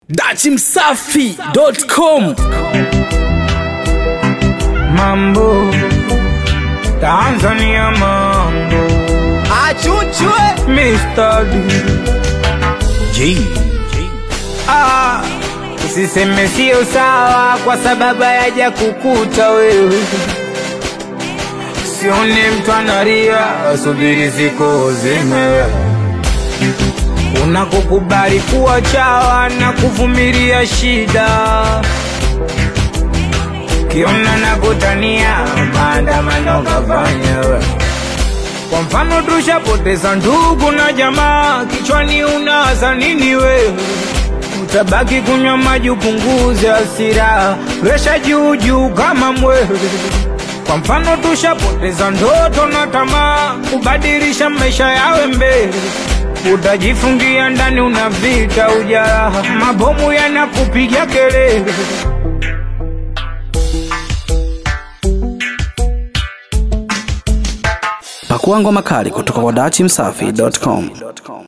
dachimsafi.com Mambo Tanzania mambo achuchwe Mr. D J Ah Usiseme sio sawa kwa sababu hayaja kukuta wewe Sione mtu analia asubiri siku zime Unakukubali kuwa chawa na kuvumilia shida Kiona na kutania maandamano kafanya we. Kwa mfano tushapoteza ndugu na jamaa, kichwani unawaza nini wewe? Utabaki kunywa maji upunguze hasira, presha juu juu kama mwewe. Kwa mfano tushapoteza ndoto na tamaa, kubadilisha maisha yawe mbele utajifungia ndani, una vita ujaraha, mabomu yanakupiga kelele. pakua ngoma kali kutoka kwa dachimsafi.com